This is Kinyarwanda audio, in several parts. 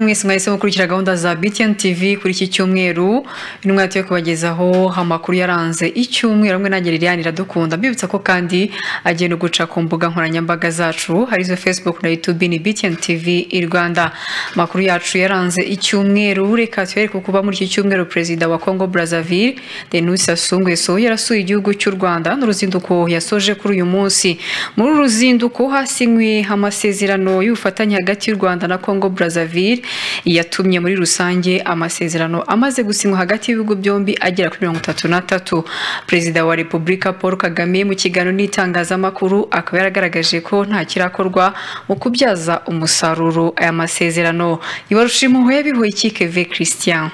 mwese mwahisemo gukurikira gahunda za BTN TV kuri iki cyumweru intumwa yo kubagezaho amakuru yaranze icyumweru hamwe na Geriliani Iradukunda mbibutsa ko kandi agenda guca ku mbuga nkoranyambaga zacu harizo Facebook na YouTube ni BTN TV i Rwanda amakuru yacu yaranze icyumweru reka tubereke kuba muri iki cyumweru perezida wa Congo Brazzaville Denis Sassou Nguesso yarasuye igihugu cy'u Rwanda n'uruzinduko yasoje kuri uyu munsi muri uru ruzinduko hasinywe amasezerano y'ubufatanye hagati y'u Rwanda na Congo Brazzaville yatumye muri rusange amasezerano amaze gusinywa hagati y'ibihugu byombi agera kuri mirongo itatu n'atatu perezida wa repubulika paul kagame mu kiganiro n'itangazamakuru akaba yaragaragaje ko nta kirakorwa mu kubyaza umusaruro aya masezerano ibarusha impuhwe bihoyiki keve christian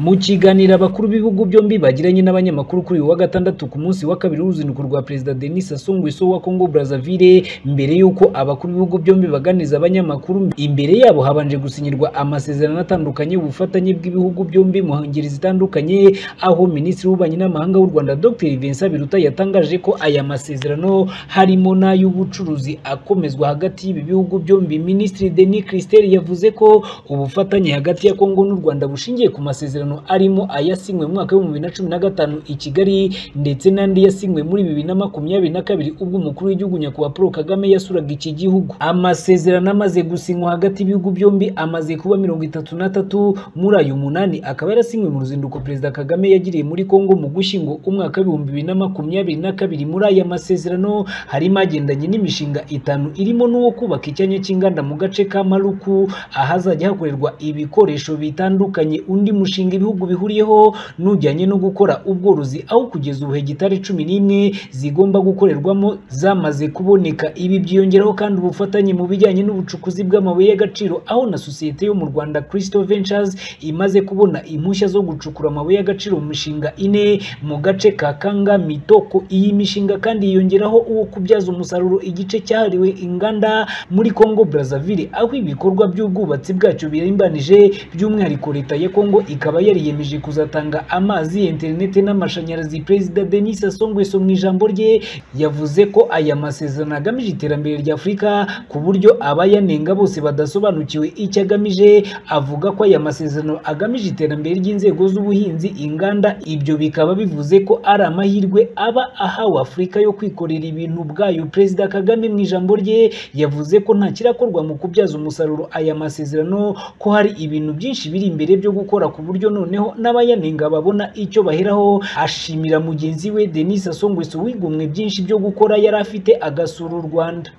mu kiganiro abakuru b'ibihugu byombi bagiranye n'abanyamakuru kuri uyu wa gatandatu ku munsi wa kabiri w'uruzinduko rwa perezida Denis Sassou Nguesso wa Congo Brazzaville mbere y'uko abakuru b'ibihugu byombi baganiriza abanyamakuru imbere yabo habanje gusinyirwa amasezerano atandukanye ubufatanye bw'ibihugu byombi mu ngeri zitandukanye aho minisitiri w'ububanyi n'amahanga w'u Rwanda Dr Vincent Biruta yatangaje ko aya masezerano harimo n'ay'ubucuruzi akomezwa hagati y'ibi bihugu byombi minisitiri Denis Christel yavuze ko ubufatanye hagati ya Congo n'u Rwanda bushingiye ku masezerano arimo ayasinywe mu mwaka w'ibihumbi bibiri na cumi na gatanu i Kigali ndetse n'andi yasinywe muri bibiri na makumyabiri na kabiri ubwo umukuru w'igihugu nyakubahwa Paul Kagame yasuraga iki gihugu amasezerano amaze gusinywa hagati y'ibihugu byombi amaze kuba mirongo itatu n'atatu muri ayo munani akaba yarasinywe mu ruzinduko perezida Kagame yagiriye muri Kongo mu Gushyingo umwaka w'ibihumbi bibiri na makumyabiri na kabiri muri aya masezerano harimo agendanye n'imishinga itanu irimo n'uwo kubaka icyanya cy'inganda mu gace ka Maluku ahazajya hakorerwa ibikoresho bitandukanye undi mushinga ibihugu bihuriyeho n'ujyanye no gukora ubworozi aho kugeza ubu hegitari cumi n'imwe zigomba gukorerwamo zamaze kuboneka ibi byiyongeraho kandi ubufatanye mu bijyanye n'ubucukuzi bw'amabuye y'agaciro aho na sosiyete yo mu Rwanda Crystal Ventures imaze kubona impushya zo gucukura amabuye y'agaciro mu mishinga ine mu gace ka Kanga Mitoko iyi mishinga kandi yiyongeraho uwo kubyaza umusaruro igice cyahariwe inganda muri Congo Brazzaville aho ibikorwa by'ubwubatsi bwacyo birimbanije by'umwihariko leta ya Congo ikaba yariyemeje kuzatanga amazi interineti n'amashanyarazi perezida Denis Sassou Nguesso mu ijambo rye yavuze ko aya masezerano agamije iterambere rya Afurika ku buryo abayanenga bose badasobanukiwe icyo agamije avuga ko aya masezerano agamije iterambere ry'inzego z'ubuhinzi inganda ibyo bikaba bivuze ko ari amahirwe aba ahawe Afurika yo kwikorera ibintu ubwayo perezida Kagame mu ijambo rye yavuze ko nta kirakorwa mu kubyaza umusaruro aya masezerano ko hari ibintu byinshi biri imbere byo gukora ku buryo noneho n'abayanenga babona icyo baheraho ashimira mugenzi we Denis Sassou Nguesso wigomwe byinshi byo gukora yari afite agasura u Rwanda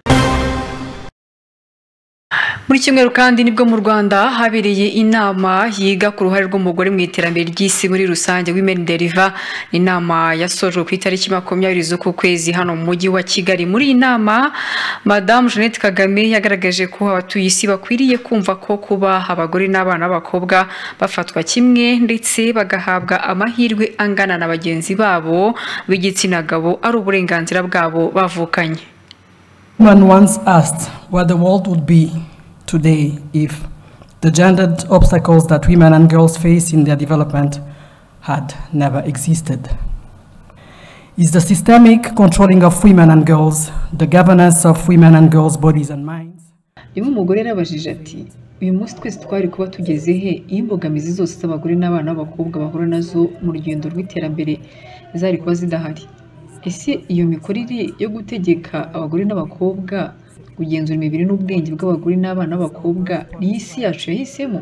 muri cyumweru kandi nibwo mu rwanda habereye inama yiga ku ruhare rw'umugore mu iterambere ry'isi muri rusange women deriva inama yasojwe ku itariki makumyabiri z'uku kwezi hano mu mujyi wa kigali muri iyi nama madamu jeannette kagame yagaragaje ko abatuye isi bakwiriye kumva ko kuba abagore n'abana b'abakobwa bafatwa kimwe ndetse bagahabwa amahirwe angana na bagenzi babo b'igitsina gabo ari uburenganzira bwabo bavukanye Man once asked what the world would be today if the gendered obstacles that women and girls face in their development had never existed? Is the systemic controlling of women and girls, the governance of women and girls' bodies and minds? niba umugore yarabajije ati uyu munsi twese twari kuba tugeze he iyo imbogamizi zose z'abagore n'abana b'abakobwa bahura nazo mu rugendo rw'iterambere zari kuba zidahari ese iyo mikorere yo gutegeka abagore n'abakobwa kugenzura imibiri n'ubwenge bw'abagore n'abana b'abakobwa niyo isi yacu yahisemo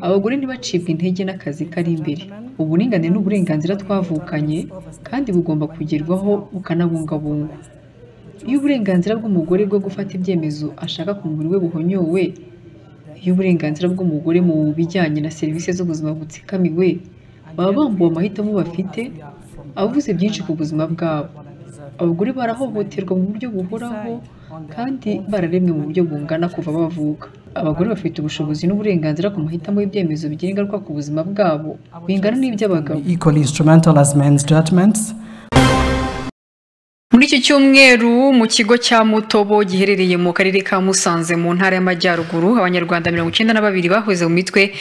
abagore ntibacibwe intege n'akazi kari imbere uburinganire ni uburenganzira twavukanye kandi bugomba kugerwaho bukanabungabungwa iyo uburenganzira bw'umugore bwo gufata ibyemezo ashaka ku mubiri we buhonyowe iyo uburenganzira bw'umugore mu bijyanye na serivisi z'ubuzima butsikamiwe baba bambuwe amahitamo bafite avuze byinshi ku buzima bwabo abagore barahohoterwa mu buryo buhoraho kandi bararemwe mu buryo bungana kuva bavuka abagore bafite ubushobozi n'uburenganzira ku mahitamo y'ibyemezo bigira ingaruka ku buzima bwabo bingana n'iby'abagabo equally instrumental as men's judgments muri iki cyumweru mu kigo cya mutobo giherereye mu karere ka musanze mu ntara y'amajyaruguru abanyarwanda mirongo icyenda na babiri bahoze mu mitwe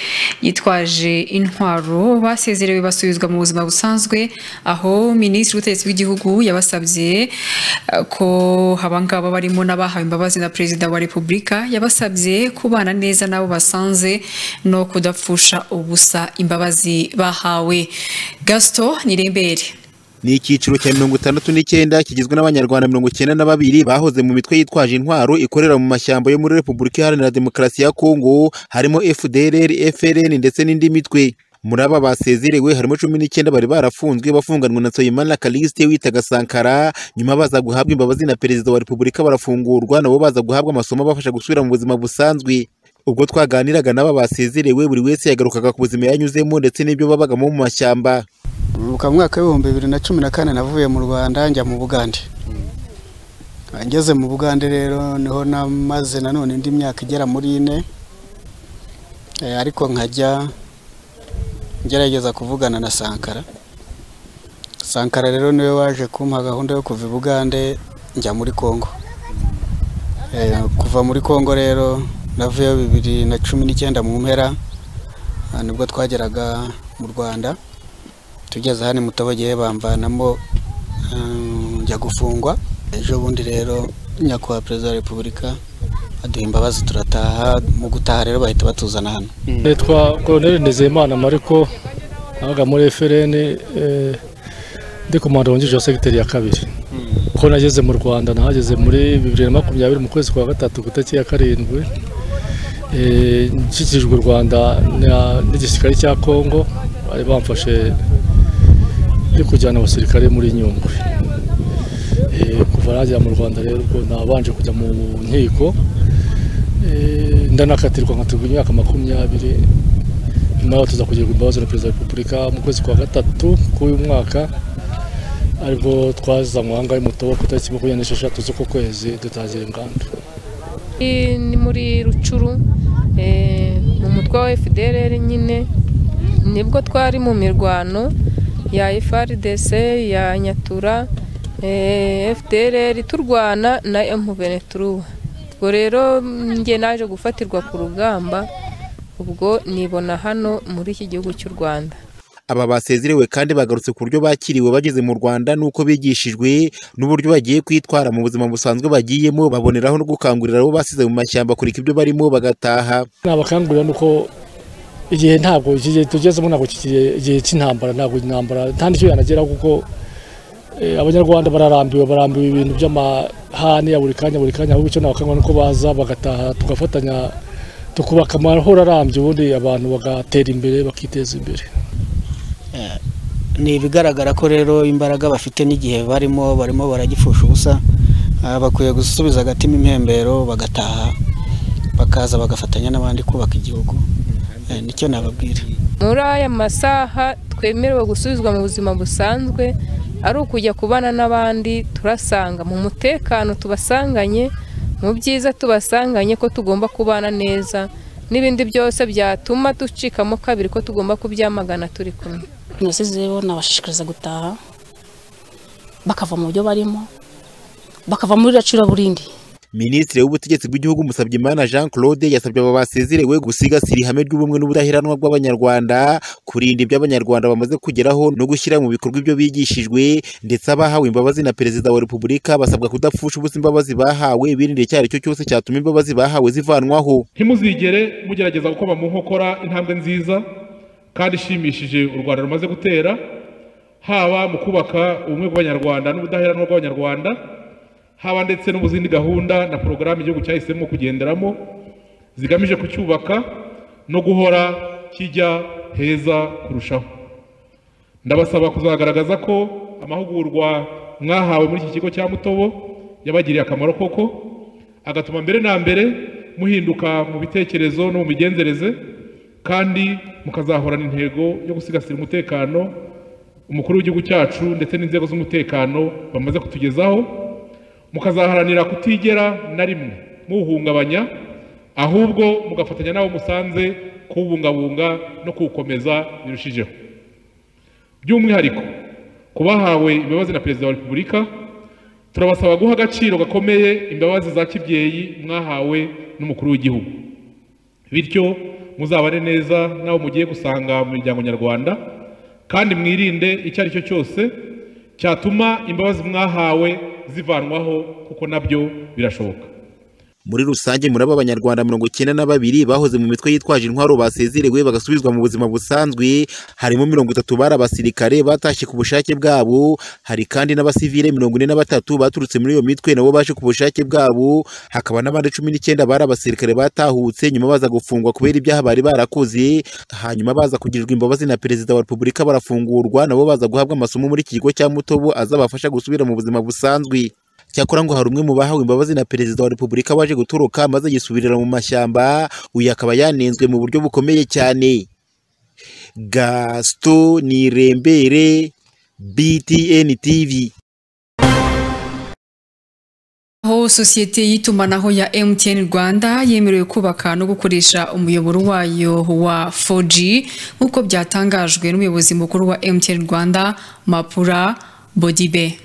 yitwaje intwaro basezerewe basubizwa mu buzima busanzwe aho minisitiri w'ubutegetsi bw'igihugu yabasabye eh, ko abangaba barimo n'abahawe imbabazi na perezida wa repubulika yabasabye kubana neza n'abo basanze no kudapfusha ubusa imbabazi bahawe gaston nirembere ni icyiciro cya mirongo itandatu n'icyenda kigizwe n'abanyarwanda mirongo icyenda na babiri bahoze mu mitwe yitwaje intwaro ikorera mu mashyamba yo muri repubulika iharanira demokarasi ya kongo harimo fdr frn ndetse n'indi mitwe muri aba basezerewe harimo cumi n'icyenda bari barafunzwe bafunganwe na Nsabimana Callixte witaga Sankara nyuma baza guhabwa imbabazi na perezida wa repubulika barafungurwa nabo baza guhabwa amasomo abafasha gusubira mu buzima busanzwe ubwo twaganiraga n'aba basezerewe buri wese yagarukaga ku buzima yanyuzemo ndetse n'ibyo babagamo mu mashyamba mu mwaka w'ibihumbi bibiri na cumi na kane navuye mu rwanda njya mu bugande ngeze mu bugande rero niho namaze nanone indi myaka igera muri ine eh, ariko nkajya ngerageza kuvugana na sankara sankara rero niwe waje kumpa gahunda yo kuva i bugande njya muri kongo Eh, kuva muri kongo rero navuyeyo bibiri na cumi n'icyenda mu mpera ah, nibwo twageraga mu rwanda tugeze hano mutobogeye bamvanamo um, njya gufungwa ejo bundi rero nyakubahwa perezida wa repubulika aduha imbabazi turataha mu gutaha rero bahita batuzana hano nitwa koroneri nizeyimana mariko nabaga muri frn eh, ndi komanda wungirije wa segiteri ya kabiri ko nageze mu rwanda nahageze muri bibiri na makumyabiri mu kwezi kwa gatatu ku itariki ya karindwi Eh, nshyikijwe u rwanda na- n'igisirikare cya kongo bari bamfashe yo kujyana abasirikare muri nyungwe Eh, kuva nagera mu rwanda rero ubwo nabanje kujya mu nkiko Eh, ndanakatirwa nkatirwa imyaka makumyabiri nyuma yaho tuza kugirirwa imbabazi na perezida wa repubulika mu kwezi kwa gatatu k'uyu mwaka aribwo twazanywe ahangaha i mutobo ku itariki makumyabiri n'esheshatu z'uko kwezi dutangira inganda Ni- ni muri rucuru eh, mu mutwe wa fdr nyine nibwo twari mu mirwano ya frdc ya nyatura eh, fdr turwana na mvenetruwa ubwo rero njye naje gufatirwa ku rugamba ubwo nibona hano muri iki gihugu cy'u rwanda aba basezerewe kandi bagarutse ku buryo bakiriwe bageze mu rwanda n'uko bigishijwe n'uburyo bagiye kwitwara mu buzima busanzwe bagiyemo baboneraho no gukangurira abo basize mu mashyamba kureka ibyo barimo bagataha nabakangurira ni uko igihe ntabwo iki gihe tugezemo ntabwo iki gihe- igihe cy'intambara ntabwo intambara nta n'icyo yanageraho kuko eh, abanyarwanda bararambiwe barambiwe ibintu by'amahane ya buri kanya buri kanya ahubwo icyo nabakangurira ni uko baza bagataha tugafatanya tukubaka amahoro arambye ubundi abantu bagatera imbere bakiteza imbere ni ibigaragara ko rero imbaraga bafite n'igihe barimo barimo baragipfusha ubusa Ah, bakwiye gusubiza agatima impembero bagataha bakaza bagafatanya n'abandi kubaka igihugu Eh, nicyo nababwira muri aya masaha twemerewe gusubizwa mu buzima busanzwe ari ukujya kubana n'abandi turasanga mu mutekano tubasanganye mu byiza tubasanganye ko tugomba kubana neza n'ibindi byose byatuma ducikamo kabiri ko tugomba kubyamagana turi kumwe jenoside rero nabashishikariza gutaha bakava mu byo barimo bakava muri racuraburindi minisitiri w'ubutegetsi bw'igihugu Musabyimana Jean Claude yasabye aba basezerewe gusigasira ihame ry'ubumwe n'ubudaheranwa bw'abanyarwanda kurinda ibyo abanyarwanda bamaze kugeraho no gushyira mu bikorwa ibyo bigishijwe ndetse abahawe imbabazi na perezida wa repubulika basabwa kudapfusha ubusa imbabazi bahawe birinda icyo ari cyo cyose cyatuma imbabazi bahawe zivanwaho ntimuzigere mugerageza gukoma mu nkokora intambwe nziza kandi ishimishije u rwanda rumaze gutera haba mu kubaka ubumwe bw'abanyarwanda n'ubudaheranwa bw'abanyarwanda haba ndetse no mu zindi gahunda na porogaramu igihugu cyahisemo kugenderamo zigamije kucyubaka no guhora kijya heza kurushaho ndabasaba kuzagaragaza ko amahugurwa mwahawe muri iki kigo cya mutobo yabagiriye akamaro koko agatuma mbere na mbere muhinduka mu bitekerezo no mu migenzereze kandi mukazahorana intego yo gusigasira umutekano umukuru w'igihugu cyacu ndetse n'inzego z'umutekano bamaze kutugezaho mukazaharanira kutigera na rimwe muwuhungabanya ahubwo mugafatanya n'abo musanze kuwubungabunga no kuwukomeza birushijeho by'umwihariko ku bahawe imbabazi na perezida wa repubulika turabasaba guha agaciro gakomeye imbabazi za kibyeyi mwahawe n'umukuru w'igihugu bityo muzabane neza n'abo mugiye gusanga mu miryango nyarwanda kandi mwirinde icyo ari cyo cyose cyatuma imbabazi mwahawe zivanwaho kuko nabyo birashoboka muri rusange muraba abanyarwanda mirongo icyenda na babiri bahoze mu mitwe yitwaje intwaro basezerewe bagasubizwa mu buzima busanzwe harimo mirongo itatu bari abasirikare batashye ku bushake bwabo hari kandi n'abasivile mirongo ine na batatu baturutse muri iyo mitwe nabo baje ku bushake bwabo hakaba n'abandi cumi n'icyenda bari abasirikare batahutse nyuma baza gufungwa kubera ibyaha bari barakoze hanyuma baza kugirirwa imbabazi na perezida wa repubulika barafungurwa nabo baza guhabwa amasomo muri iki kigo cya mutobo azabafasha gusubira mu buzima busanzwe cyakora ngo hari umwe mu bahawe imbabazi na perezida wa repubulika waje gutoroka maze yisubirira mu mashyamba uyu akaba yanenzwe mu buryo bukomeye cyane gasito nirembere btn tv aho sosiyete y'itumanaho ya MTN Rwanda yemerewe kubaka no gukoresha umuyoboro wayo wa 4G nk'uko byatangajwe n'umuyobozi mukuru wa MTN Rwanda Mapura Bodibe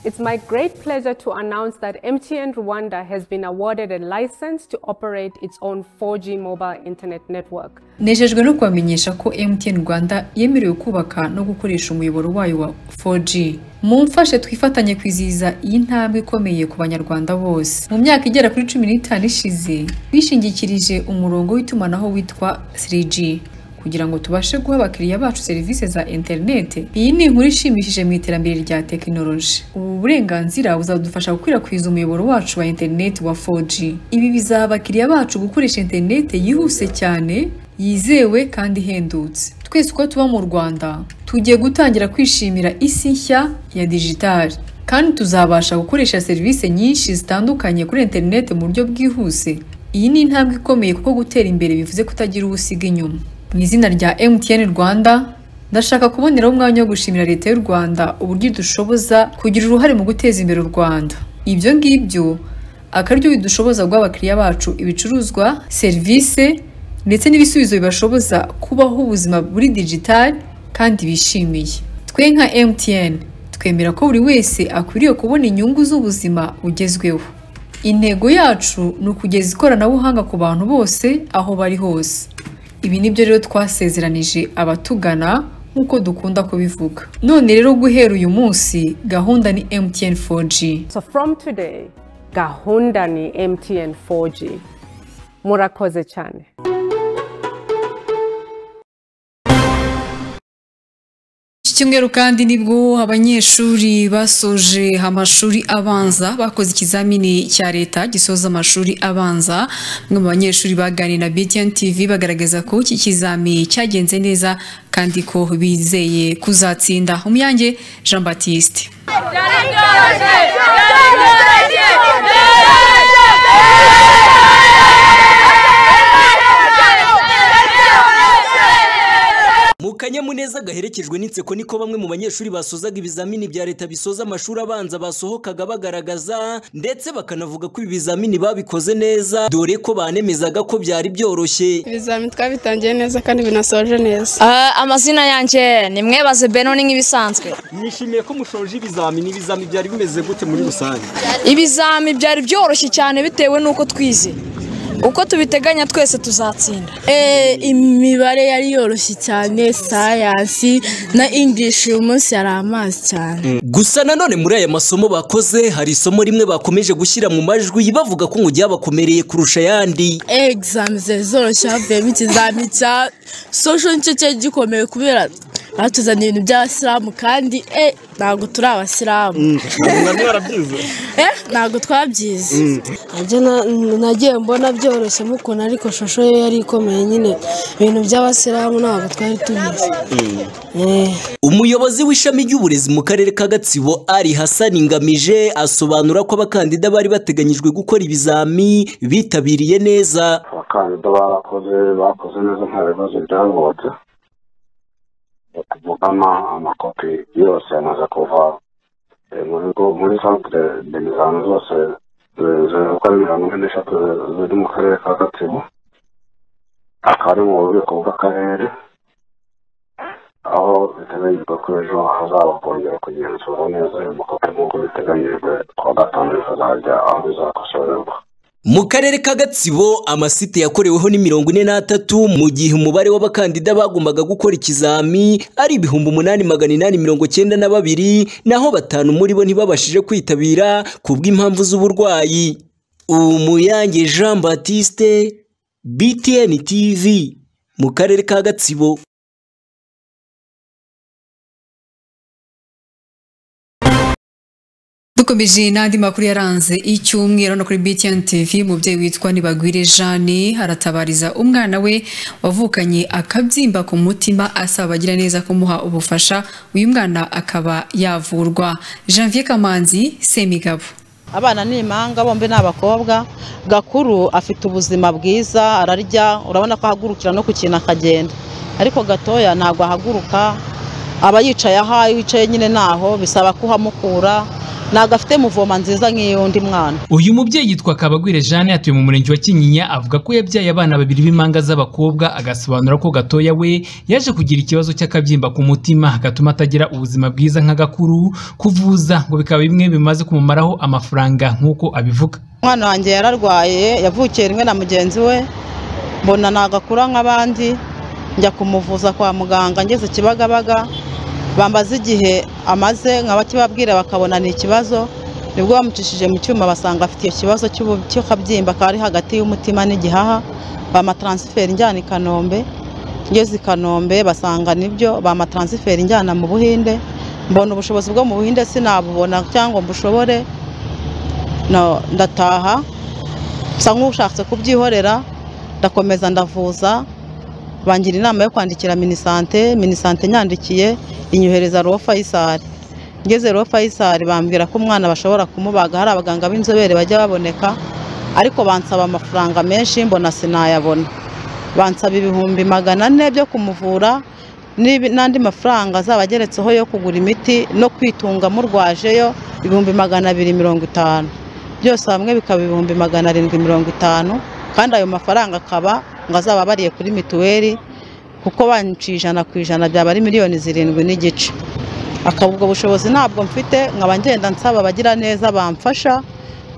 It's my great pleasure to announce that MTN Rwanda has been awarded a license to operate its own 4G mobile internet network. nejejwe no kubamenyesha ko MTN Rwanda yemerewe kubaka no gukoresha umuyoboro wayo wa 4G mumfashe twifatanye kwizihiza iyi ntambwe ikomeye ku banyarwanda bose mu myaka igera kuri cumi n'itanu ishize bishingikirije umurongo w'itumanaho witwa 3G kugira ngo tubashe guha abakiriya bacu serivisi za interineti iyi ni inkuru ishimishije mu iterambere rya tekinoloji ubu burenganzira buzadufasha gukwirakwiza umuyoboro wacu wa interineti wa 4G ibi bizaha abakiriya bacu gukoresha interineti yihuse cyane yizewe kandi ihendutse twese uko tuba mu rwanda tugiye gutangira kwishimira isi nshya ya dijitali kandi tuzabasha gukoresha serivisi nyinshi zitandukanye kuri interineti mu buryo bwihuse iyi ni intambwe ikomeye kuko gutera imbere bivuze kutagira uwo usiga inyuma mu izina rya MTN Rwanda ndashaka kuboneraho umwanya wo gushimira leta y'u Rwanda uburyo idushoboza kugira uruhare mu guteza imbere u Rwanda ibyo ngibyo akaryo bidushoboza guha abakiriya bacu ibicuruzwa serivisi ndetse n'ibisubizo bibashoboza kubaho ubuzima buri digitali kandi bishimiye twe nka MTN twemera ko buri wese akwiriye kubona inyungu z'ubuzima bugezweho intego yacu ni ukugeza ikoranabuhanga ku bantu bose aho bari hose ibi nibyo rero twasezeranije abatugana nk'uko dukunda kubivuga none rero guhera uyu munsi gahunda ni MTN 4G So from today, gahunda ni MTN 4G. Murakoze cyane. iki cyumweru kandi nibwo abanyeshuri basoje amashuri abanza bakoze ikizamini cya leta gisoza amashuri abanza bamwe mu banyeshuri baganira na BTN TV bagaragaza ko iki kizami cyagenze neza kandi ko bizeye kuzatsinda umuyange Jean Baptiste mu kanyamuneza gaherekejwe n'inseko niko bamwe mu banyeshuri basozaga ibizamini bya leta bisoza amashuri abanza basohokaga bagaragaza ndetse bakanavuga ko ibi bizamini babikoze neza dore ko banemezaga ko byari byoroshye ibizamini twabitangiye neza kandi binasoje neza amazina yanjye ni mwebaze beno ni nk'ibisanzwe nishimiye ko mushoje ibizamini ibizamini byari bimeze gute muri rusange ibizami byari byoroshye cyane bitewe n'uko twize uko tubiteganya twese tuzatsinda imibare yari yoroshye cyane sayansi na English uyu munsi yari amazi cyane gusa nanone muri aya masomo bakoze hari isomo rimwe bakomeje gushyira mu majwi bavuga ko ngo ryabakomereye kurusha ayandi egizami zari zoroshye havuyemo ikizami cya sosho nicyo cyari gikomeye kubera batuzaniye ibintu by'abasilamu kandi e ntabwo turi abasilamu Eh, ntabwo twabyize nagiye mbona byoroshye mukuna ariko shusho ye yari ikomeye nyine ibintu by'abasilamu ntabwo twari tubizi umuyobozi w'ishami ry'uburezi mu karere ka gatsibo ari hassan ngamije asobanura ko abakandida bari bateganyijwe gukora ibizami bitabiriye neza abakandida barakoze bakoze neza nta bibazo byavutse tuvugana amakopi yose amaze kuva Eh, muri go- muri santere demizano zose eh, ziri uko ari mirongo ine n'eshatu eh, ziri mu karere ka gatsibo akaba ari mu bubiko bw'akarere aho biteganyijwe ko ejo hazaba kongera kugenzura neza ayo makopi nk'uko biteganyijwe kuwa gatanu bikazajya aho bizakosorerwa mu karere ka gatsibo amasite yakoreweho ni mirongo ine n'atatu mu gihe umubare w'abakandida bagombaga gukora ikizami ari ibihumbi umunani magana inani mirongo cyenda na babiri naho batanu muri bo ntibabashije kwitabira ku bw'impamvu z'uburwayi umuyange jean batiste btn tv mu karere ka gatsibo dukomeje n'andi makuru yaranze icyumweru hano kuri BTN TV umubyeyi witwa Nibagwire Jeanne aratabariza umwana we wavukanye akabyimba ku mutima asaba abagira neza kumuha ubufasha uyu mwana akaba yavurwa Janvier Kamanzi Semigabo abana ni impanga bombi ni abakobwa gakuru afite ubuzima bwiza ararya urabona ko ahagurukira no ku kintu akagenda ariko gatoya ntabwo ahaguruka aba yicaye aha iyo wicaye nyine naho bisaba kuhamukura ntabwo afite muvoma nziza nk'iy'undi mwana uyu mubyeyi yitwa kabagwire jeanne atuye mu murenge wa kinyinya avuga ko yabyaye abana babiri b'impanga z'abakobwa agasobanura ko gatoya we yaje kugira ikibazo cy'akabyimba ku mutima gatuma atagira ubuzima bwiza nka gakuru kuvuza ngo bikaba bimwe bimaze kumumaraho amafaranga nk'uko abivuga umwana wanjye yararwaye yavukiye rimwe na mugenzi we mbona ntabwo akura nk'abandi njya kumuvuza kwa muganga ngeze kibagabaga bambaza igihe amaze nk'abakibabwira bakabona ni ikibazo nibwo bamucishije mu cyuma basanga afite icyo kibazo cy'ubu- cy'akabyimba kari hagati y'umutima n'igihaha bamataransiferi injyana i kanombe ngeze i kanombe basanga nibyo bamataransiferi injyana mu buhinde mbona ubushobozi bwo mu buhinde sinabubona cyangwa mbushobore No, ndataha nsa nk'ushatse kubyihorera ndakomeza ndavuza bangira inama yo kwandikira minisante minisante nyandikiye inyohereza ruwo fayisari ngeze ruwo fayisari bambwira ko umwana bashobora kumubaga hari abaganga b'inzobere bajya baboneka ariko bansaba amafaranga menshi mbona sinayabona bansaba ibihumbi magana ane byo kumuvura n'ibi- n'andi mafaranga azaba ageretseho yo kugura imiti no kwitunga murwajeyo ibihumbi magana abiri mirongo itanu byose hamwe bikaba ibihumbi magana arindwi mirongo itanu kandi ayo mafaranga akaba ngo azaba abariye kuri mituweli kuko banciye ijana ku ijana byaba ari miliyoni zirindwi n'igice akaba ubwo bushobozi ntabwo mfite nkaba ngenda nsaba abagira neza bamfasha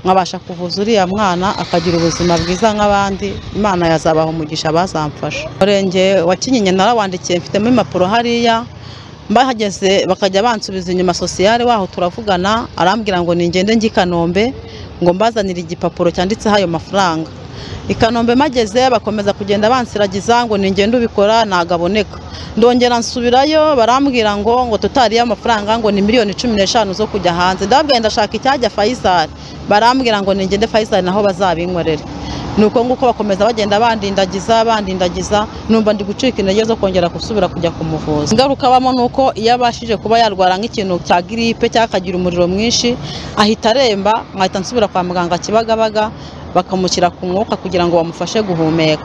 nkabasha kuvuza uriya mwana akagira ubuzima bwiza nk'abandi imana yazabaha umugisha bazamfasha umurenge wa kinyinya narawandikiye mfitemo impapuro hariya mbahageze bakajya bansubiza inyuma sosiyale waho turavugana arambwira ngo ningende njye i kanombe ngo mbazanire igipapuro cyanditseho ayo mafaranga i kanombe mageze bakomeza kugenda bansiragiza ngo ningende ubikora nagaboneka ndongera nsubirayo barambwira ngo ngo tutariye amafaranga ngo ni miliyoni cumi n'eshanu zo kujya hanze ndababwira ndashaka icyajya fayisari barambwira ngo ningende fayisari naho bazabinkorere ni uko nguko bakomeza bagenda bandindagiza bandindagiza numva ndi gucika intege zo kongera gusubira kujya kumuvuza ingaruka abamo ni uko iyo abashije kuba yarwara nk'ikintu cya giripe cyangwa akagira umuriro mwinshi ahita aremba nkahita nsubira kwa muganga kibagabaga bakamushyira ku mwuka kugira ngo bamufashe guhumeka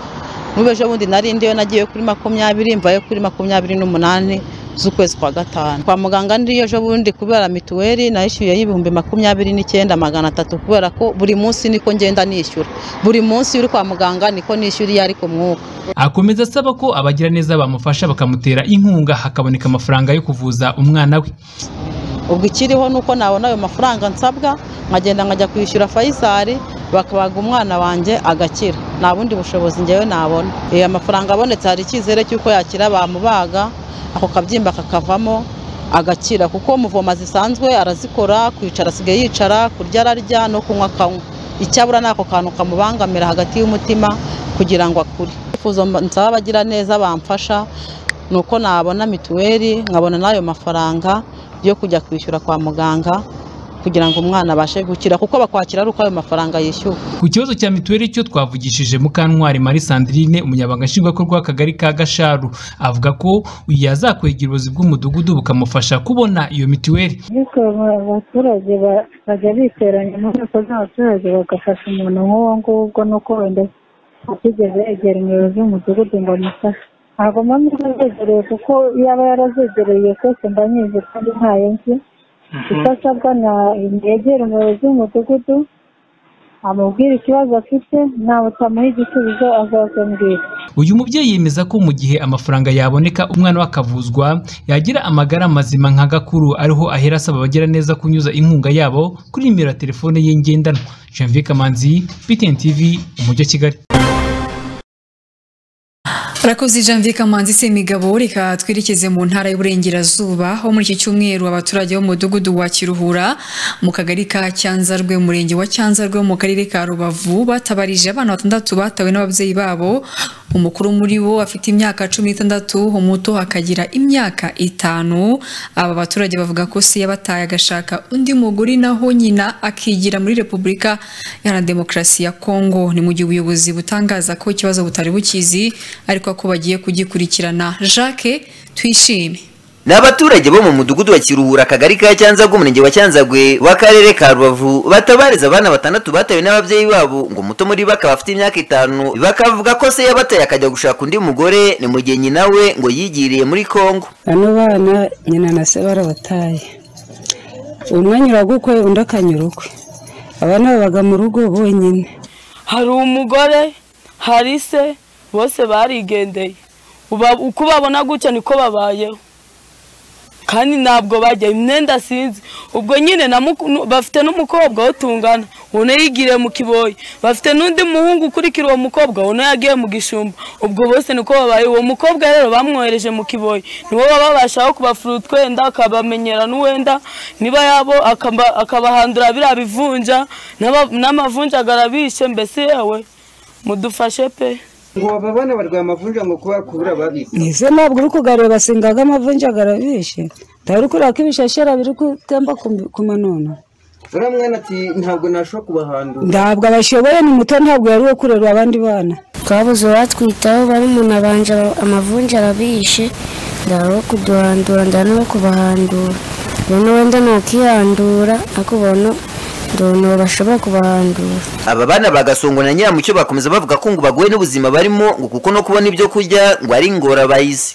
n'ubu ejo bundi narindiyo nagiye kuri makumyabiri mvayo kuri makumyabiri n'umunani z'ukwezi kwa gatanu kwa muganga ndiyo ejo bundi kubera mituweli nayishyuyeho ibihumbi makumyabiri n'icyenda magana atatu kubera ko buri munsi niko ngenda nishyura buri munsi uri kwa muganga niko nishyura iyo ari ku mwuka akomeza asaba ko abagiraneza bamufasha bakamutera inkunga hakaboneka amafaranga yo kuvuza umwana we ubwo ikiriho ni uko nabona ayo mafaranga nsabwa nkagenda nkajya kwishyura fayisari bakabaga umwana wanjye agakira nta bundi bushobozi ngewe nabona iyo amafaranga abonetse hari icyizere cy'uko yakira bamubaga ako kabyimba kakavamo agakira kuko muvoma zisanzwe arazikora kwicara asigaye yicara kurya ararya no kunywa akanywa icyabura ni ako kantu kamubangamira hagati y'umutima kugira ngo akure ibifuzo nsaba abagira neza bamfasha ni uko nabona mituweli nkabona n'ayo mafaranga yo kujya kwishyura kwa muganga kugira ngo umwana abashe gukira kuko bakwakira ari uko ayo mafaranga yishyuwe Ku kibazo cya mituweli cyo twavugishije Mukantwari Marie Sandrine umunyabanga nshingwabikorwa w'akagari ka Gasharu avuga ko yazakwegera ubuyobozi bw'umudugudu bukamufasha kubona iyo mituweli ariko aba- abaturage ba- bajya biteranya mu nteko z'abaturage bagafasha umuntu nk'uwo ngubwo nuko wenda atigeze yegera umuyobozi w'umudugudu ngo amufashe ntabwo mba mbizi azegereye kuko yaba yarazegereye twese mba nyizi kandi ntayo nzi icyo asabwa na yegera umuyobozi w'umudugudu amubwira ikibazo afite ntawe utamuha igisubizo azazambwira uyu mubyeyi yemeza ko mu gihe amafaranga yaboneka umwana we akavuzwa yagira amagara mazima nka gakuru ariho ahera asaba abagira neza kunyuza inkunga yabo kuri nimero ya telefone ye ngendanwa Janvier Kamanzi BTN TV umujyi wa Kigali Rakoze Janvier Kamanzi Semigabo reka twerekeze mu ntara y'Uburengerazuba aho muri iki cyumweru abaturage bo mu mudugudu wa Kiruhura mu kagari ka Cyanzarwe umurenge wa Cyanzarwe wo mu karere ka Rubavu batabarije abana batandatu batawe n'ababyeyi babo umukuru muri bo afite imyaka cumi n'itandatu umuto akagira imyaka itanu aba baturage bavuga ko se yabataye agashaka undi mugore naho nyina akigira muri Repubulika Iharanira Demokarasi ya Kongo ni mu gihe ubuyobozi butangaza ko ikibazo butari bukizi ariko ko bagiye kugikurikirana Jacques Twishime ni abaturage bo mu mudugudu wa kiruhura akagari ka cyanzagwe umurenge wa cyanzagwe w'akarere ka rubavu batabariza abana batandatu batawe n'ababyeyi babo ngo umuto muri bo akaba afite imyaka itanu bakavuga ko se yabataye akajya gushaka undi mugore ni mu gihe nyina we ngo yigiriye muri kongo bano bana nyina na se barabataye umwe anyura gukwe undi akanyura ukwe abana babaga mu rugo bonyine hari umugore hari se bose barigendeye Uba- uko ubabona gutya niko babayeho kandi ntabwo bajya imyenda sinzi ubwo nyine na muku- nu- bafite n'umukobwa wo tungana ubona yigiriye mu kiboyi bafite n'undi muhungu ukurikira uwo mukobwa ubona yagiye mu gishumba ubwo bose niko babaye uwo mukobwa rero bamwohereje mu kiboyi niwo babashaho kubafura utwenda akabamenyera n'uwenda niba yabo akaba- akabahandura biriya bivunja n'aba- n'amavunja agarabishe mbese yewe mudufashe pe ngo bababone barwaye amavunja ngo kuba kubura babi nize ntabwo uri kugarura singaga amavunja agarabishe ndabona kureba ko ibishashara biri gutemba ku- ku manono uriya mwana ati ntabwo nashobora kubahandura ntabwo abashoboye ni muto ntabwo yari uwo kurera abandi bana twabuze uwatwitaho barumuna banje amavunja arabishe ndaho kuduhandura ndana no kubahandura rero wenda nukihandura ariko ubona ndabona bashobora kubahandura aba bana bagasongwa na nyiramucyo bakomeza bavuga ko ngo baguwe n'ubuzima barimo ngo kuko no kubona ibyo kurya ngo ari ingorabahizi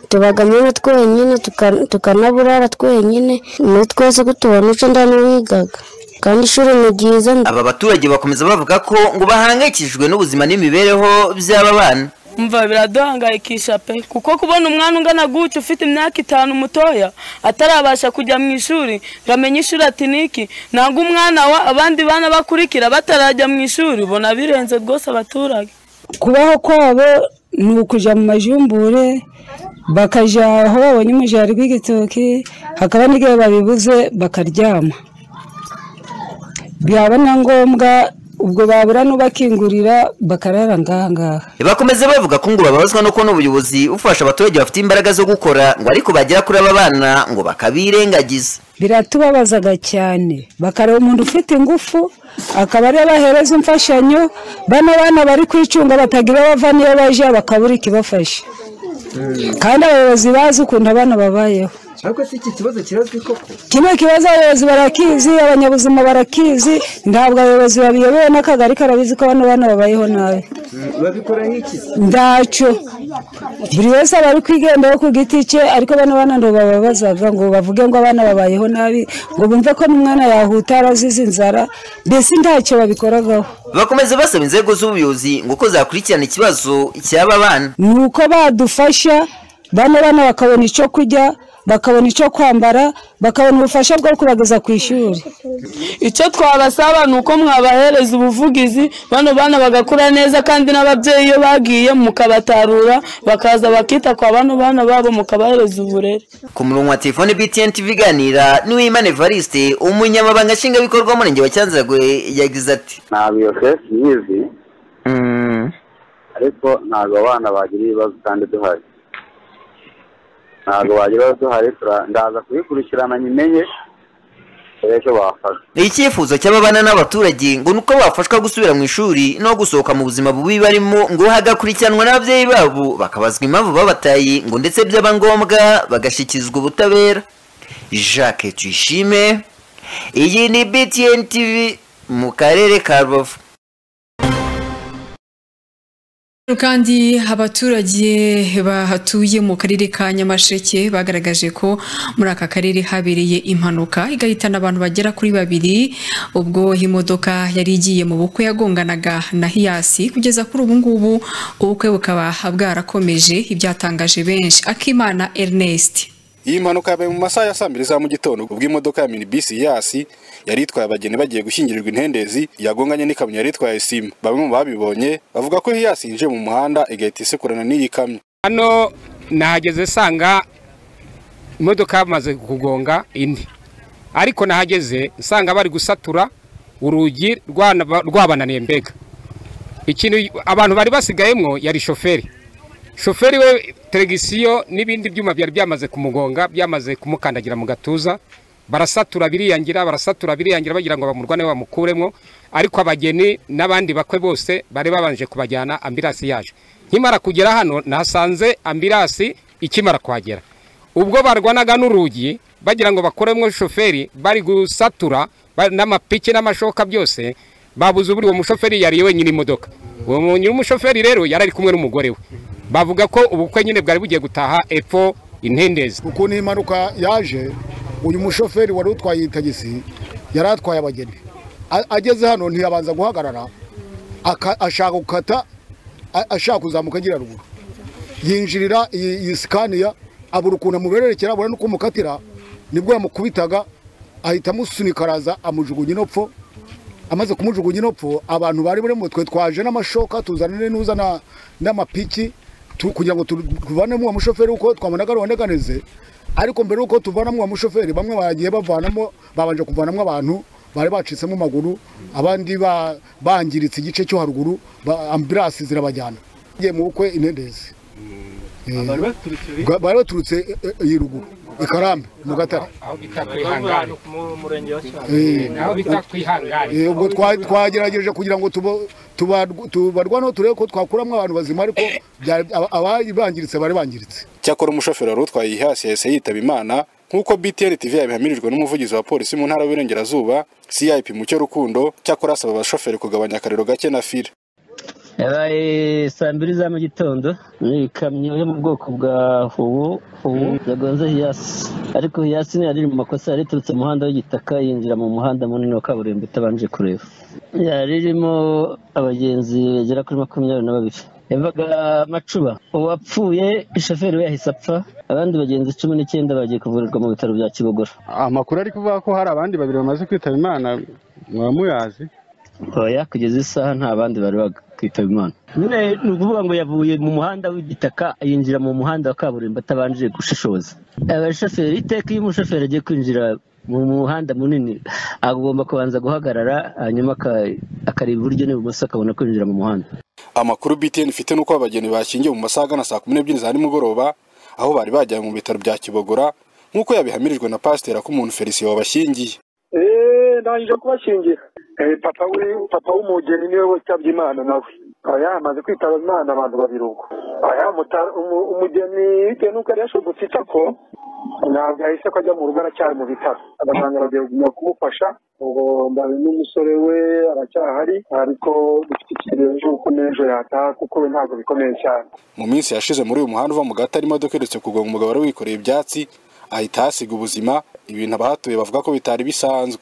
tubagamo na twenyine tuka- tukanaburara twenyine muri twese ko tubona icyo ndana wigaga kandi ishuri ni ryiza aba baturage bakomeza bavuga ko ngo bahangayikishijwe n'ubuzima n'imibereho by'aba bana mva biraduhangayikisha pe kuko kubona umwana ungana gutya ufite imyaka itanu mutoya atarabasha kujya mu ishuri ngo amenye ishuri ati niki ntabwo umwana wa abandi bana bakurikira batarajya mu ishuri ubona birenze rwose abaturage kubaho kwabo ni ukujya mu majumbure bakajya aho babonye umujari rw'igitoki hakaba n'igihe babibuze bakaryama byaba na ngombwa ubwo babura n'ubakingurira bakarara ngaha ngaha bakomeza bavuga ko ngo bababazwa no kubona ubuyobozi bufasha abaturage bafite imbaraga zo gukora ngo ariko bagera kuri aba bana ngo bakabirengagiza biratubabazaga cyane bakareba umuntu ufite ingufu akaba ariyo bahereza imfashanyo bano bana bari kwicunga batagira bava niyo bajya bakabura ikibafasha kandi abayobozi bazi ukuntu abana babayeho ariko se iki kibazo kirazwi koko kino kibazo abayobozi barakizi abanyabuzima barakizi ntabwo abayobozi babiyobewe n'akagari karabizi ko bano bana babayeho nabi Mm, babikora nk'iki ndacyo buri wese aba ari kwigendaho ku giti cye ariko bano bana ngo bababazaga ngo bavuge ngo abana babayeho nabi ngo bumve ko n'umwana yahuta arazize inzara mbese ntacyo babikoragaho bakomeza basaba inzego z'ubuyobozi ngo ko zakurikirana ikibazo cy'aba bana ni uko badufasha bano bana bakabona icyo kurya bakabona icyo kwambara bakabona ubufasha bwo kubageza ku ishuri icyo twabasaba ni uko mwabahereza ubuvugizi bano bana bagakura neza kandi n'ababyeyi iyo bagiye mukabatarura bakaza bakita kwa bano bana babo mukabahereza uburere ku murongo wa telefone btn tv iganira niwimana evariste umunyamabanga nshingwabikorwa w'umurenge wa cyanzarwe yagize ati ntabwo iyo kesi nyizi ariko ntabwo abana bagira ibibazo kandi duhari ntabwo bagira ibibazo duhari tura- ndaza kubikurikirana nyimenye dore icyo bafasha icyifuzo cy'ababana n'abaturage ngo ni uko bafashwa gusubira mu ishuri no gusohoka mu buzima bubi barimo ngo hagakurikiranwa n'ababyeyi babo bakabazwa impamvu babataye ngo ndetse byaba ngombwa bagashyikirizwa ubutabera jacques tuyishime iyi ni btn tv mu karere ka rubavu kandi abaturage bahatuye mu karere ka nyamasheke bagaragaje ko muri aka karere habereye impanuka igahitana abantu bagera kuri babiri ubwo imodoka yari igiye mu bukwe yagonganaga na hiyasi kugeza kuri ubu ngubu ubukwe bukaba bwarakomeje ibyatangaje benshi akimana ernest iyi mpanuka yabaye mu masaha ya saa mbiri za mu gitondo ubwo imodoka ya minibisi yasi yari itwaye abageni bagiye gushyingirirwa intendezi yagonganye n'ikamyo yari itwaye sima bamwe mu babibonye bavuga ko yasi yinjiye mu muhanda igahita isekurana n'iyi kamyo hano nahageze nsanga imodoka yamaze kugonga indi ariko nahageze nsanga bari gusatura urugi rwana- rwabananiye mbega ikintu abantu bari basigayemo yari shoferi shoferi we teregisiyo n'ibindi byuma byari byamaze kumugonga byamaze kumukandagira mu gatuza barasatura biriyangira barasatura biriyangira bagira ngo bamurwane bamukuremo ariko abageni n'abandi bakwe bose bari babanje kubajyana ambirasi yaje nkimara kugera hano nahasanze ambirasi ikimara kuhagera ubwo barwanaga n'urugi bagira ngo bakoremo shoferi bari gusatura ba- n'amapiki n'amashoka byose babuze ubu uwo mushoferi yari wenyine imodoka uwo mu- nyiri umushoferi rero yari ari kumwe n'umugore we bavuga ko ubukwe nyine bwari bugiye gutaha epfo intendezi ukuntu iyi mpanuka yaje uyu mushoferi wari utwaye iyi tagisi yari atwaye abageni A- ageze hano ntiyabanza guhagarara aka- ashaka gukata a- ashaka kuzamuka agira ruguru yinjirira iyi iyi sikaniya abura ukuntu amubererekera abura n'uko umukatira nibwo yamukubitaga ahita amusunika araza amujugunya inopfo amaze kumujugunya inopfo abantu bari muri mutwe twaje n'amashoka tuzanire n'uzana n'amapiki tu- kugira ngo tu- tuvanemo uwo mushoferi uko twabonaga ruboneganize ariko mbere y'uko tuvanamo uwo mushoferi bamwe bagiye bavanamo babanje kuvanamo abantu bari bacitsemo amaguru abandi ba- bangiritse igice cyo haruguru ba- ambulansi zirabajyana Tugiye mu bukwe intendezi Eh, ba- bari baturutse eh, eh, iyi ruguru i karambe mu gatare aho bita kwihangana Eh, aho bita kwihangana Eh, ubwo twa- twagerageje kugira ngo tubo- tubarw- tubarwaneho turebe ko twakuramo abantu bazima ariko byari- aba- abari bangiritse bari bangiritse cyakora umushoferi wari utwaye iyi hasi yahise yitaba imana nk'uko btn tv yabihamirijwe n'umuvugizi wa polisi mu ntara y'uburengerazuba cip mucyo rukundo cyakora asaba abashoferi kugabanya akariro gake na fire yabaye saa mbiri za mu gitondo ni ikamyo yo mu bwoko bwa howo howo yagonze hiyasi ariko hiyasi ntiyari iri mu makosa yari iturutse mu muhanda w'igitaka yinjira mu muhanda munini wa kaburimbo itabanje kureba yari irimo abagenzi bagera kuri makumyabiri na babiri yavaga macuba uwapfuye shoferi we yahise apfa abandi bagenzi cumi n'icyenda bagiye kuvurirwa mu bitaro bya kibogora amakuru ari kuvuga ko hari abandi babiri bamaze kwitaba imana mwaba muyazi oya kugeza isaha nta bandi bari bakitaba imana nyine ni ukuvuga ngo yavuye mu muhanda w'igitaka yinjira mu muhanda wa kaburimbo atabanje gushishoza abashoferi iteka iyo umushoferi agiye kwinjira mu muhanda munini agomba kubanza guhagarara hanyuma aka- akareba iburyo n'ibumoso akabona kwinjira mu muhanda amakuru btn ifite n'uko abageni bashyingiwe mu masaha agana saa kumi n'ebyiri za nimugoroba aho bari bajyanywe mu bitaro bya kibogora nk'uko yabihamirijwe na pasiteri ak'umuntu felicien wabashyingiye eee ndangije kubashingira papa we papa w'umugeni niwe wasabye imana nawe aya hamaze kwitaba imana abantu babiri ubwo aya muta- umu- umugeni bitewe n'uko yari yashobotse itako ntabwo yahise ko ajya mu rugo aracyari mu bitaro abaganga bagiye kuguma kumufasha ubwo ndabe n'umusore we aracyahari ariko dufite ikibazo cy'uko n'ejo yataha kuko we ntabwo bikomeye cyane mu minsi yashize muri uyu muhanda uva mu gata harimo imodoka iherutse kugonga umugabo wari wikoreye ibyatsi ahita ahasiga ubuzima ibintu abahatuye bavuga ko bitari bisanzwe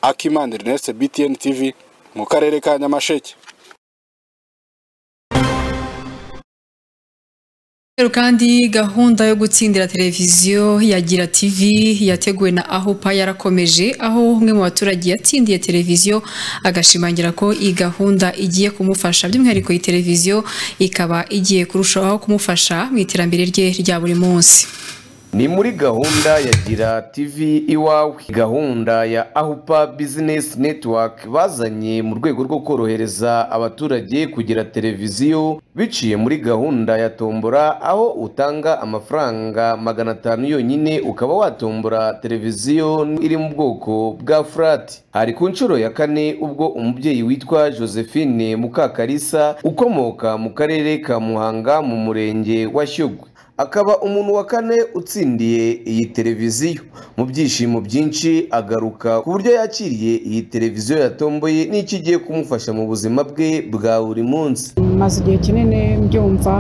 akimana ernest btn tv mu karere ka nyamasheke rero kandi gahunda yo gutsindira televiziyo ya gira tv yateguwe na ahupa yarakomeje aho umwe mu baturage yatsindiye televiziyo agashimangira ko iyi gahunda igiye kumufasha by'umwihariko iyi televiziyo ikaba igiye kurushaho kumufasha mu iterambere rye rya buri munsi ni muri gahunda ya gira tv iwawe gahunda ya ahupa bizinesi netiwaka bazanye mu rwego rwo korohereza abaturage kugira televiziyo biciye muri gahunda ya tombora aho utanga amafaranga magana atanu yonyine ukaba watombora televiziyo iri mu bwoko bwa furati hari ku nshuro ya kane ubwo umubyeyi witwa josephine mukakarisa ukomoka mu karere ka muhanga mu murenge wa shyogwe akaba umuntu wa kane utsindiye iyi televiziyo mu byishimo byinshi agaruka ku buryo yakiriye iyi televiziyo yatomboye n'icyo igiye kumufasha mu buzima bwe bwa buri munsi maze igihe kinini mbyumva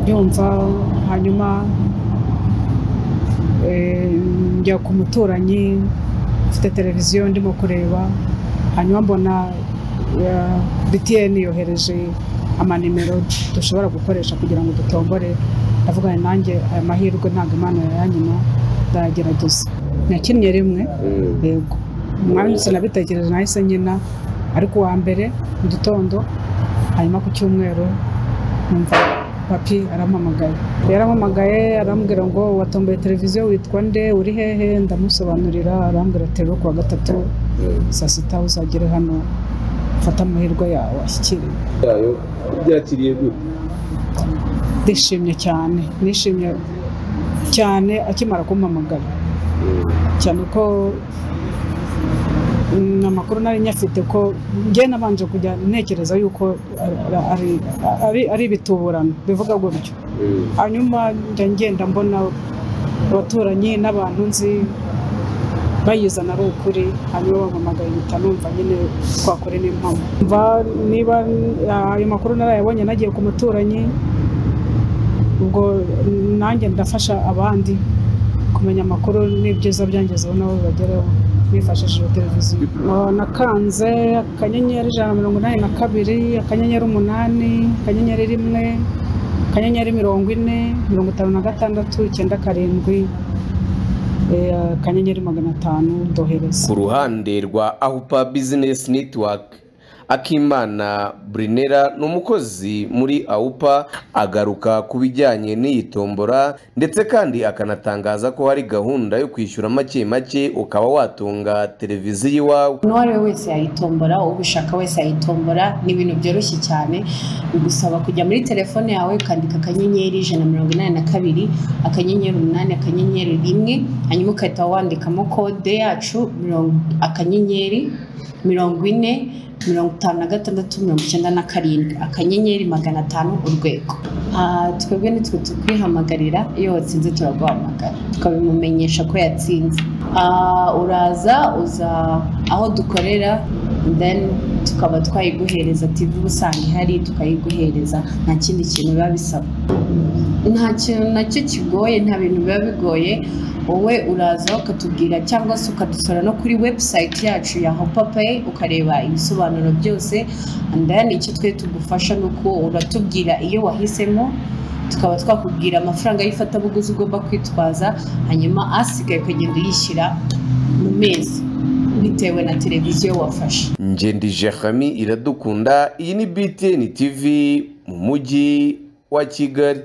mbyumva hanyuma eh, njya ku muturanyi ufite televiziyo ndimo kureba hanyuma mbona eh, btn yohereje amanimero dushobora gukoresha kugira ngo dutombore avugana nanjye aya mahirwe ntabwo imana yayanyima ndayagerageza nakinnye rimwe yego umwanya sinabitekereje nahise nkina ariko uwa mbere mu gitondo hanyuma ku cyumweru numva papi arampamagaye yarampamagaye arambwira ngo watomboye televiziyo witwa nde uri hehe ndamusobanurira arambwira ati rero kuwa gatatu saa sita uzagere hano ufate amahirwe yawe ashyikire yayo byakiriye gute ndishimye cyane nishimye cyane akimara kumpamagara cyane ko mm, amakuru nari nyafite ko njye nabanje kujya ntekereza yuko ari- ari- ari- ari ibituburano bivuga gutyo hanyuma njya ngenda mbona abaturanyi n'abantu nzi bayizana ari ukuri hanyuma bampamagaye mpita numva nyine twakore n'impamo mva niba ayo makuru narayabonye nagiye ku muturanyi ubwo nanjye ndafasha abandi kumenya amakuru n'ibyiza byangezeho nabo bagereho bifashishije televiziyo Oh, nakanze akanyenyeri ijana na mirongo inani na kabiri akanyenyeri umunani akanyenyeri rimwe akanyenyeri mirongo ine mirongo itanu na gatandatu icyenda karindwi eh, akanyenyeri magana atanu ndohereza ku ruhande rwa ahupa bizinesi netiwaka akimana burinera ni umukozi muri awupa agaruka ku bijyanye n'iyi tombora ndetse kandi akanatangaza ko hari gahunda yo kwishyura make make ukaba watunga televiziyo iwawe uwo ari we wese yayitombora ubishaka wese yayitombora ni ibintu byoroshye cyane bigusaba kujya muri telefone yawe ukandika akanyenyeri ijana na mirongo inani na kabiri akanyenyeri umunani akanyenyeri rimwe hanyuma ugahita wandikamo kode yacu mirongo- akanyenyeri mirongo ine mirongo itanu na gatandatu mirongo icyenda na karindwi akanyenyeri magana atanu urwego Ah, twebwe nitwe tukwihamagarira iyo watsinze turaguhamagara tukabimumenyesha ko yatsinze Ah, uraza uza aho dukorera then tukaba twayiguhereza tv usanga ihari tukayiguhereza nta kindi kintu biba bisaba nta kintu nacyo kigoye nta bintu biba bigoye wowe uraza ukatubwira cyangwa se ukadusura no kuri website yacu ya hopapayi ukareba ibisobanuro byose and then icyo twe tugufasha ni uko uratubwira iyo wahisemo tukaba twakubwira amafaranga y'ifatabuguzi ugomba kwitwaza hanyuma asigaye ukagenda uyishyira mu mezi bitewe na televiziyo wafashe ngendi jehami iradukunda iyi ni btn tv mu mujyi wa kigali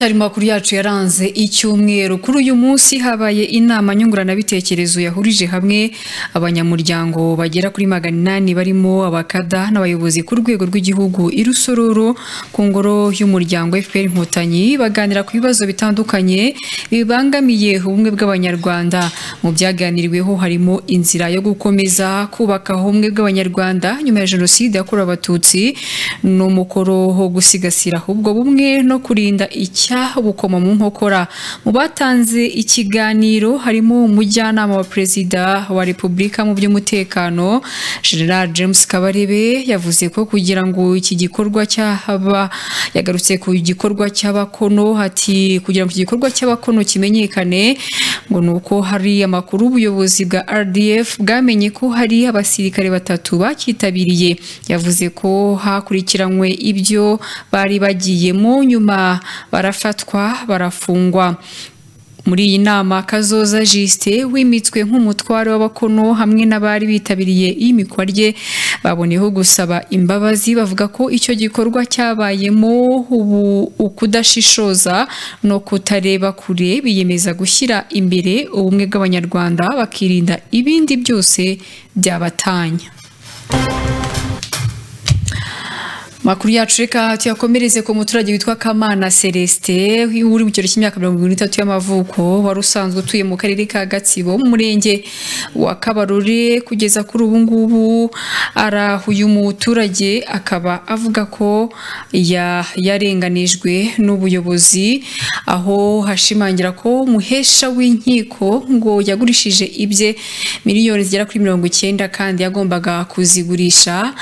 Ari makuru yacu yaranze icyumweru kuri uyu munsi habaye inama nyunguranabitekerezo yahurije hamwe abanyamuryango bagera kuri magana inani barimo abakada n'abayobozi ku rwego rw'igihugu i Rusororo ku ngoro y'umuryango FPR Inkotanyi baganira ku bibazo bitandukanye bibangamiye ubumwe bw'abanyarwanda mu byaganiriweho harimo inzira yo gukomeza kubaka ubumwe bw'abanyarwanda nyuma ya jenoside yakorewe abatutsi n'umukoro wo gusigasira ubwo bumwe no kurinda iki cya bukoma mu nkokora mu batanze ikiganiro harimo umujyanama wa perezida wa repubulika mu by'umutekano general james kabarebe yavuze ko kugira ngo iki gikorwa cy'aba yagarutse ku gikorwa cy'abakono ati kugira ngo iki gikorwa cy'abakono kimenyekane ngo ni uko hari amakuru ubuyobozi bwa rdf bwamenye ko hari abasirikare batatu bacyitabiriye yavuze ko hakurikiranywe ibyo bari bagiyemo nyuma barafashe barafatwa barafungwa muri iyi nama kazoza jisite wimitswe nk'umutware w'abakono hamwe n'abari bitabiriye iyimikwa rye baboneyeho gusaba imbabazi bavuga ko icyo gikorwa cyabayemo ubu ukudashishoza no kutareba kure biyemeza gushyira imbere ubumwe bw'abanyarwanda bakirinda ibindi byose byabatanya makuru yacu reka tuyakomereze ku muturage witwa kamana celestin uri mu kigero cy'imyaka mirongo irindwi n'itatu y'amavuko wari usanzwe utuye mu karere ka gatsibo mu murenge wa kabarore kugeza kuri ubu ngubu arahuye umuturage akaba avuga ko ya- yarenganijwe n'ubuyobozi aho hashimangira ko umuhesha w'inkiko ngo yagurishije ibye miliyoni zigera kuri mirongo icyenda kandi yagombaga kuzigurisha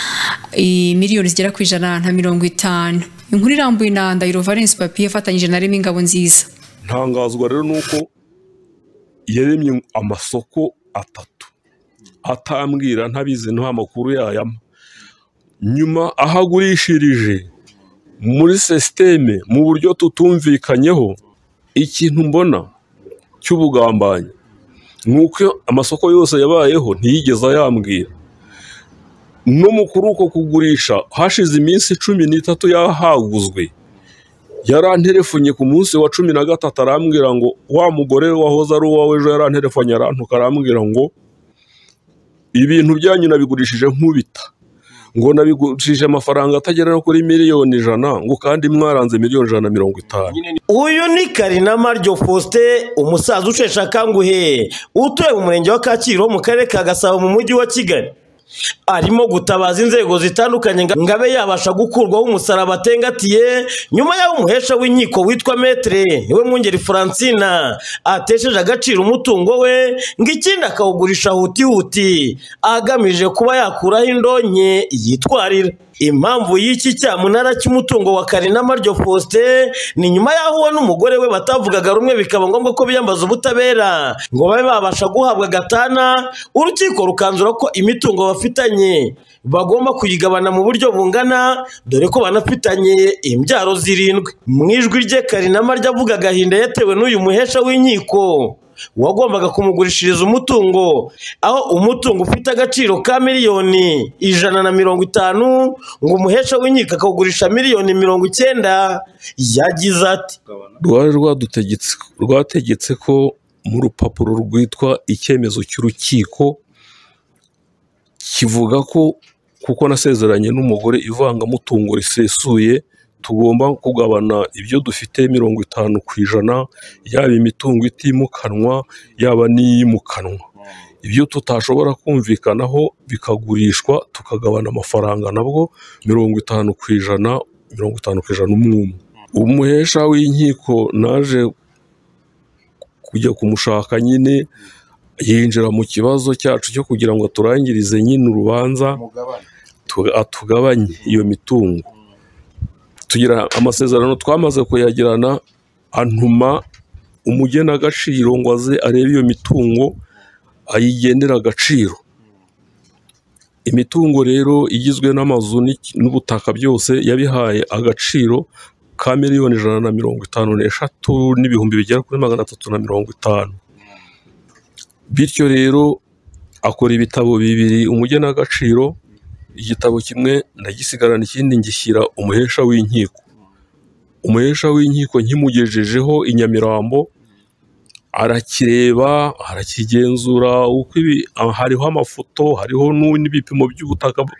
eh, miliyoni zigera ku ijana na mirongo itanu inkuru irambuye na ndahiro valence papi yafatanyije na remy ingabo nziza ntangazwa rero ni uko yaremye amasoko atatu atambwira ntabizi nta makuru yayama nyuma aho agurishirije muri sisiteme mu buryo tutumvikanyeho ikintu mbona cy'ubugambanyi ni uko amasoko yose yabayeho ntiyigeze ayambwira no mu kuri uko kugurisha hashize iminsi cumi n'itatu yahaguzwe yaranterefonye ku munsi wa cumi na gatatu arambwira ngo wa mugore wahoze ari uwawe ejo yaranterefonye arantuka arambwira ngo ibintu byanyu nabigurishije nk'ubita ngo nabigurishije amafaranga atagera no kuri miliyoni ijana ngo kandi mwaranze miliyoni ijana na mirongo itanu uyu ni karinama ryo faustin umusaza usheshe akanguhe utuye mu murenge wa kacyiru mu karere ka gasabo mu mujyi wa kigali arimo gutabaza inzego zitandukanye ngo abe yabasha gukurwaho umusaraba atengatiye nyuma y'aho umuhesha w'inkiko witwa metere niwe mwungeri francina atesheje agaciro umutungo we ngo ikindi akawugurisha hutihuti agamije kuba yakuraho indonke yitwarira impamvu y'iki cyamunara cy'umutungo wa karinama ryo faustin ni nyuma y'aho we n'umugore we batavugaga rumwe bikaba ngombwa ko biyambaza ubutabera ngo babe babasha guhabwa gatana urukiko rukanzura ko imitungo bafitanye bagomba kuyigabana mu buryo bungana dore ko banafitanye imbyaro zirindwi mu ijwi rye karinama ryavuga agahinda yatewe n'uyu muhesha w'inkiko wagombaga kumugurishiriza umutungo aho umutungo ufite agaciro ka miliyoni ijana na mirongo itanu ngo umuhesha w'inkiko akawugurisha miliyoni mirongo icyenda yagize ati rwari rwadutegetse rwategetse ko mu rupapuro rwitwa icyemezo cy'urukiko kivuga ko kuko nasezeranye n'umugore ivangamutungo risesuye tugomba kugabana ibyo dufite mirongo itanu ku ijana yaba imitungo itimukanwa yaba n'iyimukanwa ibyo tutashobora kumvikanaho bikagurishwa tukagabana amafaranga nabwo mirongo itanu ku ijana mirongo itanu ku ijana umwe umwe umuhesha w'inkiko naje kujya kumushaka nyine yinjira mu kibazo cyacu cyo kugira ngo aturangirize nyine urubanza tu- atugabanye iyo mitungo tugira amasezerano twamaze kuyagirana antuma umugenagaciro ngo aze arebe iyo mitungo ayigenera agaciro imitungo rero igizwe n'amazu n'iki- n'ubutaka byose yabihaye agaciro ka miliyoni ijana na mirongo itanu n'eshatu n'ibihumbi bigera kuri magana atatu na mirongo itanu bityo rero akora ibitabo bibiri umugenagaciro igitabo kimwe ndagisigarana ikindi ngishyira umuhesha w'inkiko umuhesha w'inkiko nkimugejejeho i nyamirambo arakireba arakigenzura uko ibi ah, hariho amafoto hariho nu- n'ibipimo by'ubutaka bw-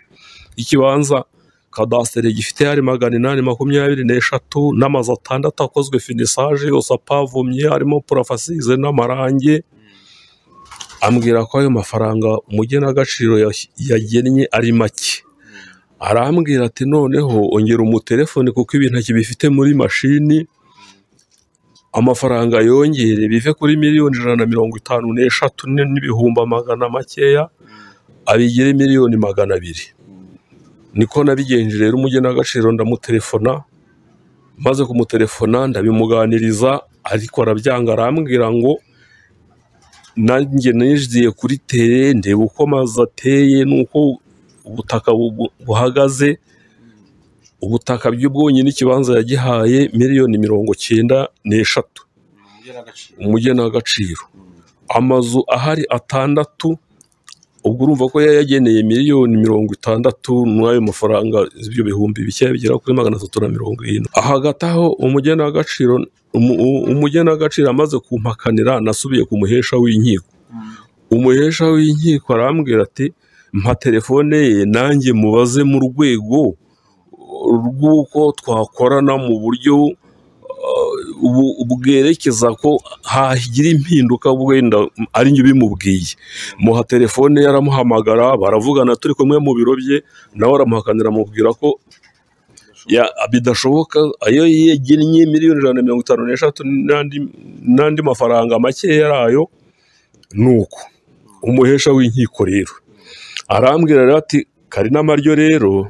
ikibanza kadasiteri gifite hari magana inani makumyabiri n'eshatu n'amazu atandatu akozwe finisaje yose apavomye harimo purafasize n'amarange ambwira ko ayo mafaranga umugenagaciro yas- yagennye ari make arambwira ati noneho ongera umutelefone kuko ibintu akibifite muri mashini amafaranga yongere bive kuri miliyoni ijana na mirongo itanu n'eshatu n- n'ibihumbi magana makeya abigire miliyoni magana abiri niko nabigenje rero umugenagaciro ndamutelefona maze kumutelefona ndabimuganiriza ariko arabyanga arambwira ngo nanjye niziye kuri tere ndeba uko amazu ateye n'uko ubutaka bu- buhagaze ubutaka bw'ubwonyine ikibanza yagihaye miliyoni mirongo cyenda n'eshatu umugenagaciro amazu ahari atandatu ubwo urumva ko yayageneye miliyoni mirongo itandatu n'ayo mafaranga ibyo bihumbi bikeya bigera kuri magana atatu na mirongo irindwi hagati aho umugenagaciro umu- u- umugenagaciro amaze kumpakanira nasubiye ku muhesha w'inkiko umuhesha w'inkiko arambwira ati mpa telefone ye nanjye mubaze mu rwego rw'uko twakorana mu buryo uh, bu- bwerekeza ko hagira impinduka wenda ari njye ubimubwiye muha telefone ye aramuhamagara baravugana turi kumwe mu biro bye nawe aramuhakanira amubwira ko ya- bidashoboka ayo yegennye miliyoni ijana na mirongo itanu n'eshatu n'andi- n'andi mafaranga makeya yayo ni uko umuhesha w'inkiko rero arambwira rero ati karinama ryo rero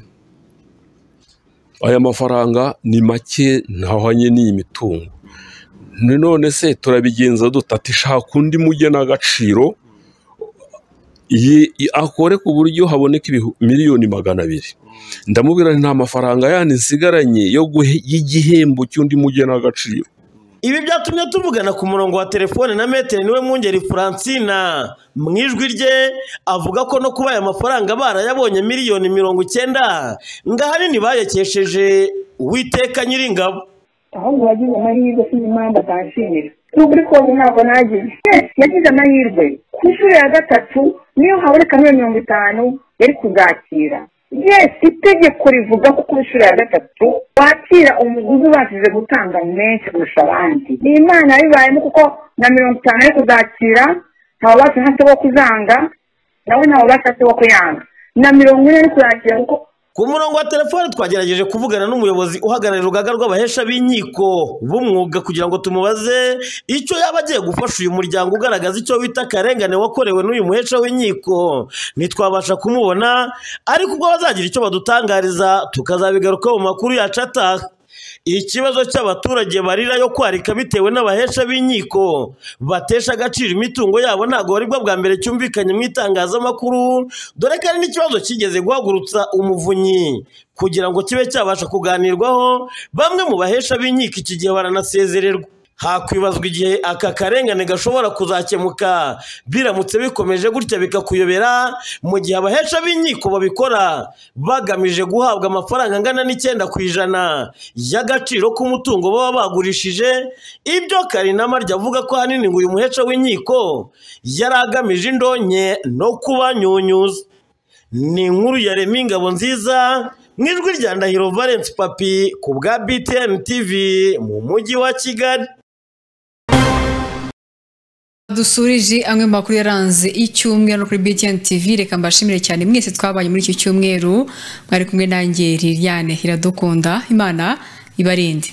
aya mafaranga ni make ntahwanye n'iyi mitungo Ni none se turabigenza dute ati shaka undi mugenagaciro yi- i- akore ku buryo haboneka ibihu- miliyoni magana abiri ndamubwira nti nta mafaranga yandi nsigaranye yo guhe- y'igihembo cy'undi mugenagaciro Ibi byatumye tuvugana ku murongo wa telefone na metero niwe mwungeri Francina mu ijwi rye avuga ko no kuba aya mafaranga barayabonye miliyoni mirongo icyenda ngo ahanini bayakesheje Uwiteka Nyiringabo ahubwo wagize amahirwe sinzi impamvu atanshimira n'ukuri kose ntabwo nagize yagize amahirwe ku nshuro ya gatatu niyo haboneka miliyoni mirongo itanu yari kuzakira yes itegeko rivuga ko ku nshuro ya gatatu wakira umuguzi ubashije gutanga menshi kurusha abandi ni imana yabibayemo kuko na mirongo itanu ari kuzakira ntawubasha ntacyo wo kuzanga nawe ntawubasha ntacyo wo kuyanga na mirongo ine ari kuzakira kuko Ku murongo wa telefone twagerageje kuvugana n'umuyobozi uhagarariye urugaga rw'abahesha b'inkiko b'umwuga kugira ngo tumubaze icyo yaba agiye gufasha uyu muryango ugaragaza icyo wita akarengane wakorewe n'uyu muhesha w'inkiko ntitwabasha kumubona ariko ubwo bazagira icyo badutangariza tukazabigarukaho mu makuru yacu ataha ikibazo cy'abaturage barira yo kwarika bitewe n'abahesha b'inkiko batesha agaciro imitungo yabo ntabwo aribwo bwa mbere cyumvikanye mu itangazamakuru dore ko ari n'ikibazo kigeze guhagurutsa umuvunyi kugira ngo kibe cyabasha kuganirwaho bamwe mu bahesha b'inkiko iki gihe baranasezererwa hakwibazwa igihe aka karengane gashobora kuzakemuka biramutse bikomeje gutya bikakuyobera mu gihe abahesha b'inkiko babikora bagamije guhabwa amafaranga angana n'icyenda ku ijana y'agaciro k'umutungo baba bagurishije ibyo karinama rya avuga ko ahanini ngo uyu muhesha w'inkiko yari agamije indonke no kubanyunyuza ni inkuru ya remi ingabo nziza mu ijwi rya ndahiro valence papi ku bwa btn tv mu mujyi wa kigali dusurije amwe mu makuru yaranze icyumweru no kuri BTN TV reka mbashimire cyane mwese twabanye muri iki cyumweru mwari kumwe nanjye Liliane iradukunda imana ibarinde